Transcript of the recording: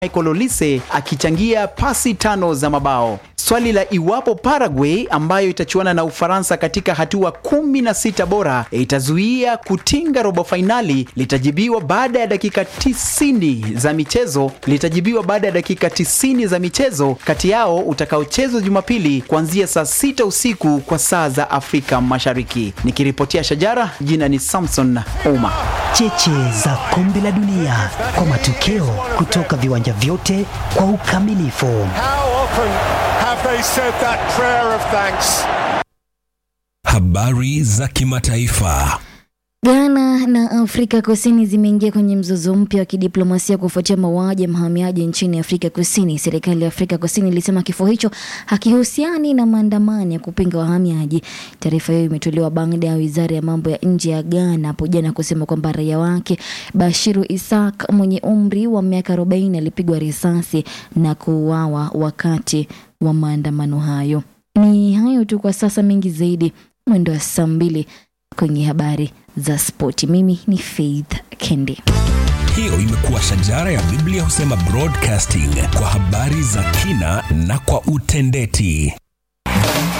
Michael Olise akichangia pasi tano za mabao. Swali la iwapo Paraguay ambayo itachuana na Ufaransa katika hatua kumi na sita bora itazuia kutinga robo fainali litajibiwa baada ya dakika tisini za michezo litajibiwa baada ya dakika tisini za michezo kati yao utakaochezwa Jumapili kuanzia saa sita usiku kwa saa za Afrika Mashariki. Nikiripotia Shajara, jina ni Samson Ouma. Cheche za kombe la dunia kwa matokeo kutoka viwanja vyote kwa ukamilifu. How often have they said that prayer of thanks? Habari za kimataifa. Ghana na Afrika Kusini zimeingia kwenye mzozo mpya wa kidiplomasia kufuatia mauaji ya mhamiaji nchini Afrika Kusini. Serikali ya Afrika Kusini ilisema kifo hicho hakihusiani na maandamano ya kupinga wahamiaji. Taarifa hiyo imetolewa baada ya wizara ya mambo ya nje ya Ghana hapo jana kusema kwamba raia wake Bashiru Isak mwenye umri wa miaka 40 alipigwa risasi na kuuawa wakati wa maandamano hayo. Ni hayo tu kwa sasa, mengi zaidi mwendo wa saa mbili kwenye habari za spoti. Mimi ni Faith Kendi. Hiyo imekuwa Shajara ya Biblia husema broadcasting kwa habari za kina na kwa utendeti.